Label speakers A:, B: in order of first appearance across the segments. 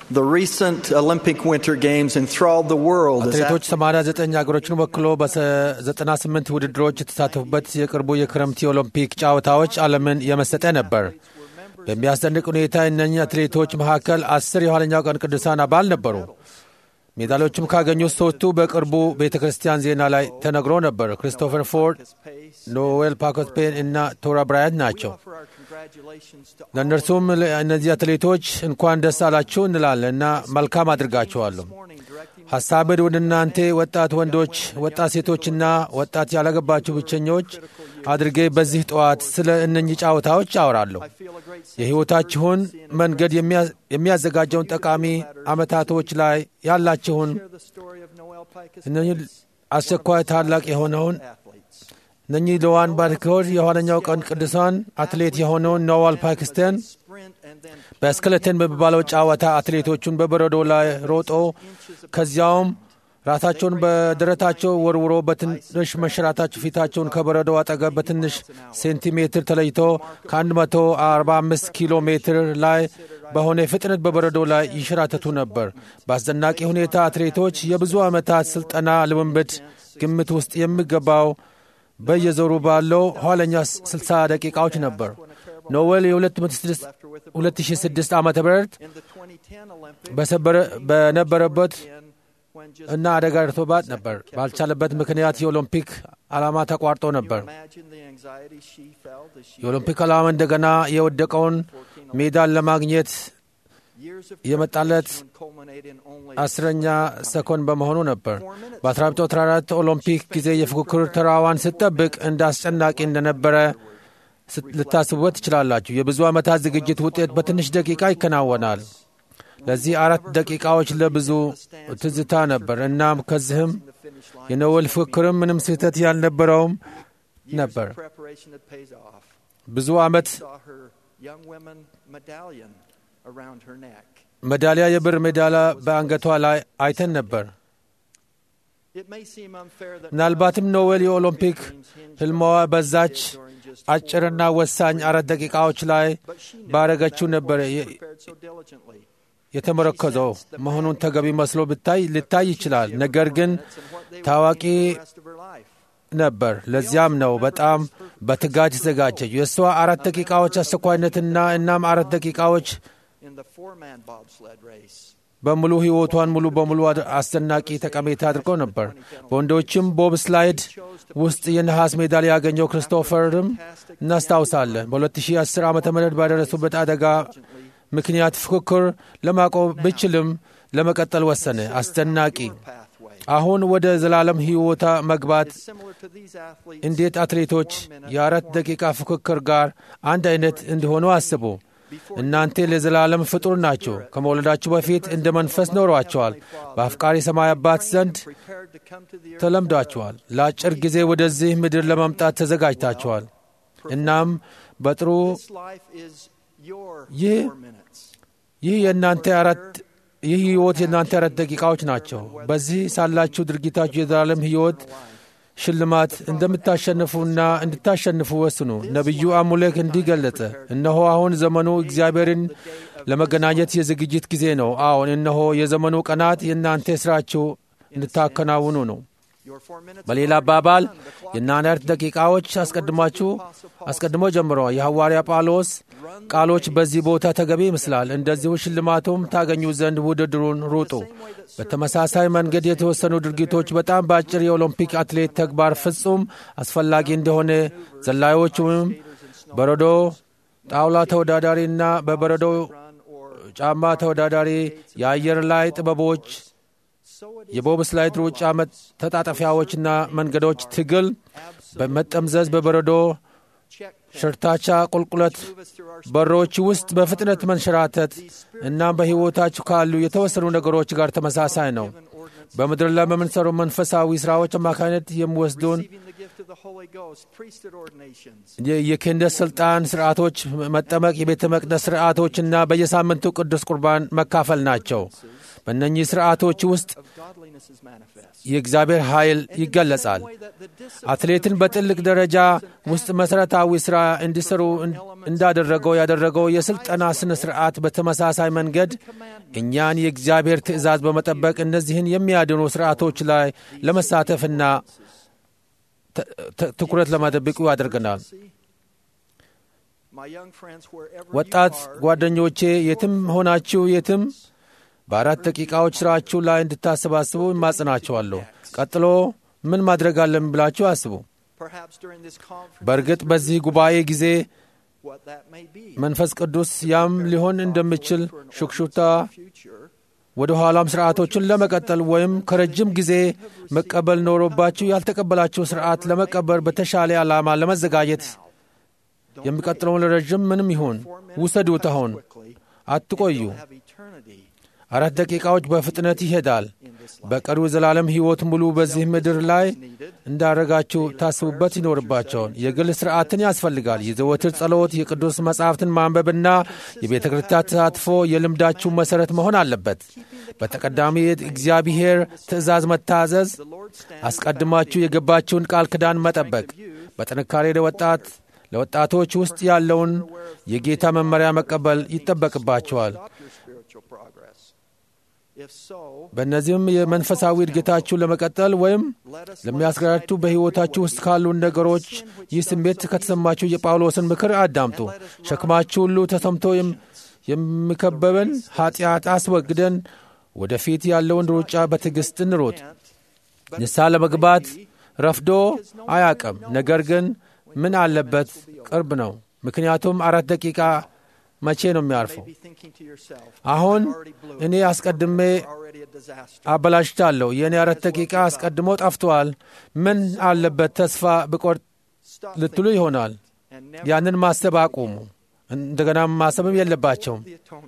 A: The recent Olympic Winter Games enthralled the world as
B: አትሌቶች 89 ሀገሮችን ወክሎ በ98 ውድድሮች የተሳተፉበት የቅርቡ የክረምት የኦሎምፒክ ጨዋታዎች ዓለምን የመሰጠ ነበር። በሚያስደንቅ ሁኔታ እነኚህ አትሌቶች መካከል አስር የኋለኛው ቀን ቅዱሳን አባል ነበሩ። ሜዳሊያዎችም ካገኙት ሶስቱ በቅርቡ ቤተ ክርስቲያን ዜና ላይ ተነግሮ ነበር። ክሪስቶፈር ፎርድ፣ ኖዌል ፓኮስፔን እና ቶራ ብራያንት ናቸው። ለእነርሱም እነዚህ አትሌቶች እንኳን ደስ አላችሁ እንላለን እና መልካም አድርጋችኋለሁ። ሐሳብን ወደ እናንተ ወጣት ወንዶች፣ ወጣት ሴቶችና ወጣት ያላገባችሁ ብቸኞች አድርጌ በዚህ ጠዋት ስለ እነኚህ ጨዋታዎች አወራለሁ። የሕይወታችሁን መንገድ የሚያዘጋጀውን ጠቃሚ ዓመታቶች ላይ ያላችሁን እነኚህ አስቸኳይ ታላቅ የሆነውን እነኚህ ለዋን ባርኮር የኋለኛው ቀን ቅዱሳን አትሌት የሆነውን ኖዋል ፓኪስታን በስክለተን በሚባለው ጨዋታ አትሌቶቹን በበረዶ ላይ ሮጦ ከዚያውም ራሳቸውን በደረታቸው ወርውሮ በትንሽ መሸራታቸው ፊታቸውን ከበረዶ አጠገብ በትንሽ ሴንቲሜትር ተለይቶ ከ145 ኪሎ ሜትር ላይ በሆነ ፍጥነት በበረዶ ላይ ይሸራተቱ ነበር። በአስደናቂ ሁኔታ አትሌቶች የብዙ ዓመታት ሥልጠና ልምምድ ግምት ውስጥ የሚገባው በየዞሩ ባለው ኋለኛ 60 ደቂቃዎች ነበር። ኖዌል የ2006 ዓ ም በነበረበት እና አደጋ ደርሶባት ነበር። ባልቻለበት ምክንያት የኦሎምፒክ ዓላማ ተቋርጦ ነበር። የኦሎምፒክ ዓላማ እንደገና የወደቀውን ሜዳን ለማግኘት የመጣለት አስረኛ ሰኮንድ በመሆኑ ነበር። በ1914 ኦሎምፒክ ጊዜ የፉክክር ተራዋን ስትጠብቅ እንደ አስጨናቂ እንደነበረ ልታስቡበት ትችላላችሁ። የብዙ ዓመታት ዝግጅት ውጤት በትንሽ ደቂቃ ይከናወናል። ለዚህ አራት ደቂቃዎች ለብዙ ትዝታ ነበር። እናም ከዚህም የኖዌል ፉክክርም ምንም ስህተት ያልነበረውም ነበር። ብዙ ዓመት ሜዳሊያ የብር ሜዳሊያ በአንገቷ ላይ አይተን ነበር። ምናልባትም ኖዌል የኦሎምፒክ ህልማዋ በዛች አጭርና ወሳኝ አራት ደቂቃዎች ላይ ባረገችው ነበር የተመረኮዘው መሆኑን ተገቢ መስሎ ብታይ ልታይ ይችላል። ነገር ግን ታዋቂ ነበር። ለዚያም ነው በጣም በትጋት የተዘጋጀችው። የእሷ አራት ደቂቃዎች አስቸኳይነትና እናም አራት ደቂቃዎች በሙሉ ሕይወቷን ሙሉ በሙሉ አስደናቂ ጠቀሜታ አድርገው ነበር። በወንዶችም ቦብ ስላይድ ውስጥ የነሐስ ሜዳሊያ ያገኘው ክርስቶፈርም እናስታውሳለን። በ2010 ዓ ም ባደረሱበት አደጋ ምክንያት ፉክክር ለማቆም ብችልም ለመቀጠል ወሰነ። አስደናቂ አሁን ወደ ዘላለም ሕይወታ መግባት እንዴት አትሌቶች የአራት ደቂቃ ፉክክር ጋር አንድ አይነት እንዲሆኑ አስቡ። እናንተ ለዘላለም ፍጡር ናቸው። ከመውለዳችሁ በፊት እንደ መንፈስ ኖሯቸዋል። በአፍቃሪ ሰማይ አባት ዘንድ ተለምዷቸዋል። ለአጭር ጊዜ ወደዚህ ምድር ለመምጣት ተዘጋጅታቸዋል። እናም በጥሩ ይህ ይህ የእናንተ አራት ይህ ሕይወት የእናንተ አራት ደቂቃዎች ናቸው። በዚህ ሳላችሁ ድርጊታችሁ የዘላለም ሕይወት ሽልማት እንደምታሸንፉና እንድታሸንፉ ወስኑ። ነቢዩ አሙሌክ እንዲህ ገለጸ፣ እነሆ አሁን ዘመኑ እግዚአብሔርን ለመገናኘት የዝግጅት ጊዜ ነው። አዎን፣ እነሆ የዘመኑ ቀናት የእናንተ ሥራችሁ እንድታከናውኑ ነው። በሌላ አባባል የናናርት ደቂቃዎች አስቀድማችሁ አስቀድሞ ጀምሮ የሐዋርያ ጳውሎስ ቃሎች በዚህ ቦታ ተገቢ ይመስላል። እንደዚሁ ሽልማቱም ታገኙ ዘንድ ውድድሩን ሩጡ። በተመሳሳይ መንገድ የተወሰኑ ድርጊቶች በጣም በአጭር የኦሎምፒክ አትሌት ተግባር ፍጹም አስፈላጊ እንደሆነ ዘላዮች ወይም በረዶ ጣውላ ተወዳዳሪና በበረዶ ጫማ ተወዳዳሪ የአየር ላይ ጥበቦች የቦብ ስላይድ ሩጫ ተጣጠፊያዎችና መንገዶች ትግል በመጠምዘዝ በበረዶ ሸርታቻ ቁልቁለት በሮች ውስጥ በፍጥነት መንሸራተት እናም በሕይወታችሁ ካሉ የተወሰኑ ነገሮች ጋር ተመሳሳይ ነው። በምድር ላይ በምንሰሩ መንፈሳዊ ሥራዎች አማካኝነት የሚወስዱን የክህነት ሥልጣን ሥርዓቶች፣ መጠመቅ፣ የቤተ መቅደስ ሥርዓቶችና በየሳምንቱ ቅዱስ ቁርባን መካፈል ናቸው። በእነኚህ ሥርዓቶች ውስጥ የእግዚአብሔር ኃይል ይገለጻል። አትሌትን በጥልቅ ደረጃ ውስጥ መሠረታዊ ሥራ እንዲሠሩ እንዳደረገው ያደረገው የሥልጠና ሥነ ሥርዓት በተመሳሳይ መንገድ እኛን የእግዚአብሔር ትእዛዝ በመጠበቅ እነዚህን የሚያድኑ ሥርዓቶች ላይ ለመሳተፍና ትኩረት ለማደብቁ ያደርገናል። ወጣት ጓደኞቼ የትም ሆናችሁ የትም በአራት ደቂቃዎች ሥራችሁ ላይ እንድታሰባስቡ እማጽናችኋለሁ። ቀጥሎ ምን ማድረግ አለን ብላችሁ አስቡ። በእርግጥ በዚህ ጉባኤ ጊዜ መንፈስ ቅዱስ ያም ሊሆን እንደሚችል ሹክሹክታ ወደ ኋላም ሥርዓቶችን ለመቀጠል ወይም ከረጅም ጊዜ መቀበል ኖሮባችሁ ያልተቀበላችሁ ሥርዓት ለመቀበል በተሻለ ዓላማ ለመዘጋጀት የሚቀጥለውን ረዥም ምንም ይሁን ውሰዱት። አሁን አትቆዩ። አራት ደቂቃዎች በፍጥነት ይሄዳል። በቀሪው ዘላለም ሕይወት ሙሉ በዚህ ምድር ላይ እንዳረጋችሁ ታስቡበት ይኖርባቸውን የግል ሥርዓትን ያስፈልጋል። የዘወትር ጸሎት፣ የቅዱስ መጻሕፍትን ማንበብና የቤተ ክርስቲያን ተሳትፎ የልምዳችሁ መሠረት መሆን አለበት። በተቀዳሚ እግዚአብሔር ትእዛዝ መታዘዝ፣ አስቀድማችሁ የገባችውን ቃል ኪዳን መጠበቅ፣ በጥንካሬ ለወጣት ለወጣቶች ውስጥ ያለውን የጌታ መመሪያ መቀበል ይጠበቅባቸዋል። በእነዚህም የመንፈሳዊ እድገታችሁ ለመቀጠል ወይም ለሚያስገራችሁ በሕይወታችሁ ውስጥ ካሉን ነገሮች ይህ ስሜት ከተሰማችሁ የጳውሎስን ምክር አዳምጡ። ሸክማችሁ ሁሉ ተሰምቶ የሚከበበን ኀጢአት አስወግደን ወደፊት ያለውን ሩጫ በትዕግሥት እንሮጥ። ንስሐ ለመግባት ረፍዶ አያቅም፣ ነገር ግን ምን አለበት ቅርብ ነው። ምክንያቱም አራት ደቂቃ መቼ ነው የሚያርፈው? አሁን እኔ አስቀድሜ አበላሽታለሁ። የእኔ አራት ደቂቃ አስቀድሞ ጠፍቷል። ምን አለበት ተስፋ ብቆርጥ ልትሉ ይሆናል። ያንን ማሰብ አቁሙ። እንደገና ማሰብም የለባቸውም።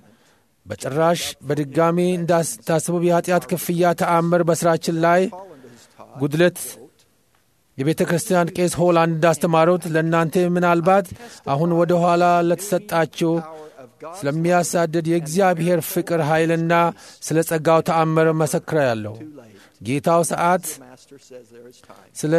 B: በጭራሽ በድጋሚ እንዳስታስቡ የኃጢአት ክፍያ ተአምር በሥራችን ላይ ጉድለት የቤተ ክርስቲያን ቄስ ሆላንድ እንዳስተማሩት ለእናንተ ምናልባት አሁን ወደ ኋላ ለተሰጣችሁ ስለሚያሳድድ የእግዚአብሔር ፍቅር ኃይልና ስለ ጸጋው ተአምር መሰክረ ያለሁ ጌታው ሰዓት ስለ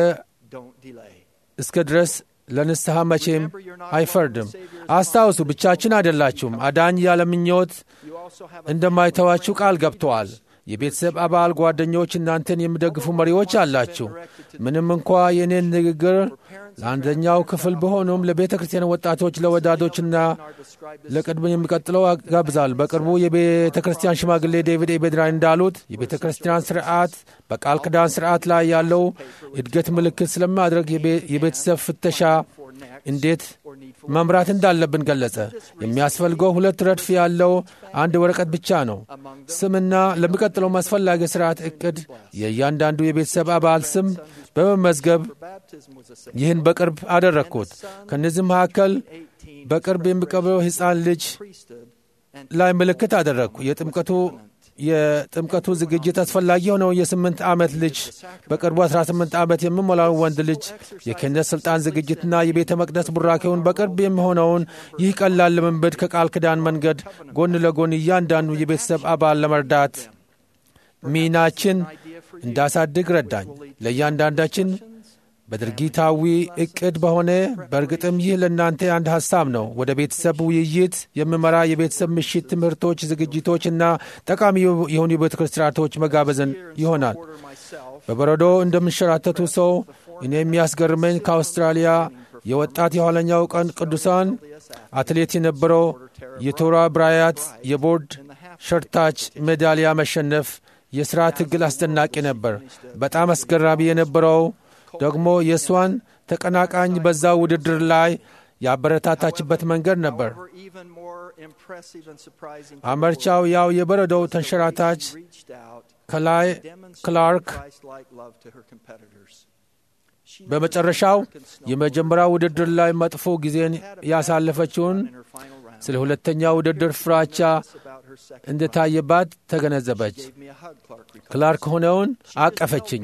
B: እስከ ድረስ ለንስሐ መቼም አይፈርድም። አስታውሱ፣ ብቻችን አይደላችሁም። አዳኝ ያለ ምኞት እንደማይተዋችሁ ቃል ገብተዋል። የቤተሰብ አባል ጓደኞች፣ እናንተን የሚደግፉ መሪዎች አላችሁ። ምንም እንኳ የእኔን ንግግር ለአንደኛው ክፍል በሆኑም ለቤተ ክርስቲያን ወጣቶች፣ ለወዳዶችና ለቅድም የሚቀጥለው ጋብዛል። በቅርቡ የቤተ ክርስቲያን ሽማግሌ ዴቪድ ኤቤድራይ እንዳሉት የቤተ ክርስቲያን ስርዓት በቃል ኪዳን ስርዓት ላይ ያለው እድገት ምልክት ስለማድረግ የቤተሰብ ፍተሻ እንዴት መምራት እንዳለብን ገለጸ። የሚያስፈልገው ሁለት ረድፍ ያለው አንድ ወረቀት ብቻ ነው። ስምና ለሚቀጥለው አስፈላጊ ስርዓት እቅድ የእያንዳንዱ የቤተሰብ አባል ስም በመመዝገብ ይህን በቅርብ አደረግኩት። ከእነዚህ መካከል በቅርብ የሚቀበለው ሕፃን ልጅ ላይ ምልክት አደረግኩ። የጥምቀቱ የጥምቀቱ ዝግጅት አስፈላጊ የሆነው የስምንት ዓመት ልጅ በቅርቡ 18 ዓመት የሚሞላው ወንድ ልጅ የክህነት ሥልጣን ዝግጅትና የቤተ መቅደስ ቡራኬውን በቅርብ የሚሆነውን ይህ ቀላል ልምምድ ከቃል ኪዳን መንገድ ጎን ለጎን እያንዳንዱ የቤተሰብ አባል ለመርዳት ሚናችን እንዳሳድግ ረዳኝ። ለእያንዳንዳችን በድርጊታዊ እቅድ በሆነ በእርግጥም ይህ ለእናንተ አንድ ሐሳብ ነው። ወደ ቤተሰብ ውይይት የሚመራ የቤተሰብ ምሽት ትምህርቶች፣ ዝግጅቶችና ጠቃሚ የሆኑ የቤተ ክርስቲያኖች መጋበዝን ይሆናል። በበረዶ እንደምንሸራተቱ ሰው እኔ የሚያስገርመኝ ከአውስትራሊያ የወጣት የኋለኛው ቀን ቅዱሳን አትሌት የነበረው የቶራ ብራያት የቦርድ ሸርታች ሜዳሊያ መሸነፍ የሥራ ትግል አስደናቂ ነበር። በጣም አስገራሚ የነበረው ደግሞ የእሷን ተቀናቃኝ በዛ ውድድር ላይ ያበረታታችበት መንገድ ነበር። አመርቻው ያው የበረዶው ተንሸራታች ከላይ ክላርክ በመጨረሻው የመጀመሪያ ውድድር ላይ መጥፎ ጊዜን ያሳለፈችውን ስለ ሁለተኛ ውድድር ፍራቻ እንደታየባት ተገነዘበች። ክላርክ ሆነውን አቀፈችኝ።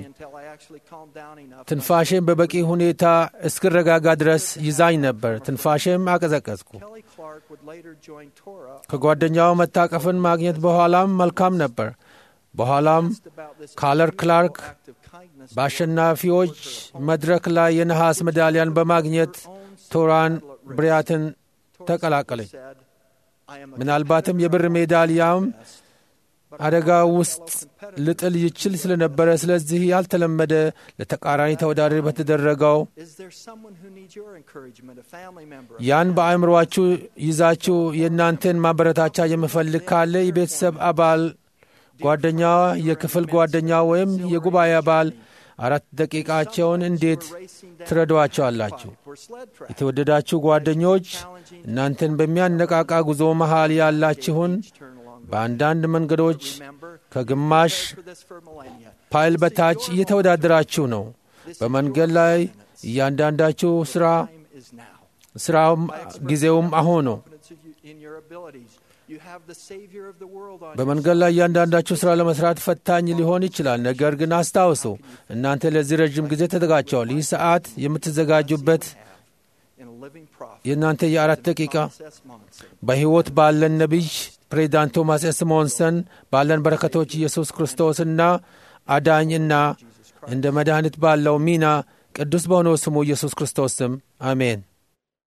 B: ትንፋሼም በበቂ ሁኔታ እስክረጋጋ ድረስ ይዛኝ ነበር። ትንፋሼም አቀዘቀዝኩ። ከጓደኛው መታቀፍን ማግኘት በኋላም መልካም ነበር። በኋላም ካለር ክላርክ በአሸናፊዎች መድረክ ላይ የነሐስ ሜዳሊያን በማግኘት ቶራን ብሪያትን ተቀላቀለች። ምናልባትም የብር ሜዳሊያም አደጋ ውስጥ ልጥል ይችል ስለነበረ፣ ስለዚህ ያልተለመደ ለተቃራኒ ተወዳዳሪ በተደረገው ያን በአእምሮአችሁ ይዛችሁ የእናንተን ማበረታቻ የምፈልግ ካለ የቤተሰብ አባል ጓደኛ፣ የክፍል ጓደኛ ወይም የጉባኤ አባል አራት ደቂቃቸውን እንዴት ትረዷቸዋላችሁ? የተወደዳችሁ ጓደኞች እናንተን በሚያነቃቃ ጉዞ መሃል ያላችሁን በአንዳንድ መንገዶች ከግማሽ ፓይል በታች እየተወዳደራችሁ ነው። በመንገድ ላይ እያንዳንዳችሁ ሥራ ሥራውም ጊዜውም አሁን ነው። በመንገድ ላይ እያንዳንዳችሁ ሥራ ለመሥራት ፈታኝ ሊሆን ይችላል። ነገር ግን አስታውሱ፣ እናንተ ለዚህ ረዥም ጊዜ ተዘጋጅተዋል። ይህ ሰዓት የምትዘጋጁበት የእናንተ የአራት ደቂቃ በሕይወት ባለን ነቢይ ፕሬዚዳንት ቶማስ ኤስ ሞንሰን ባለን በረከቶች ኢየሱስ ክርስቶስና አዳኝና እንደ መድኃኒት ባለው ሚና ቅዱስ በሆነው ስሙ ኢየሱስ ክርስቶስ ስም አሜን።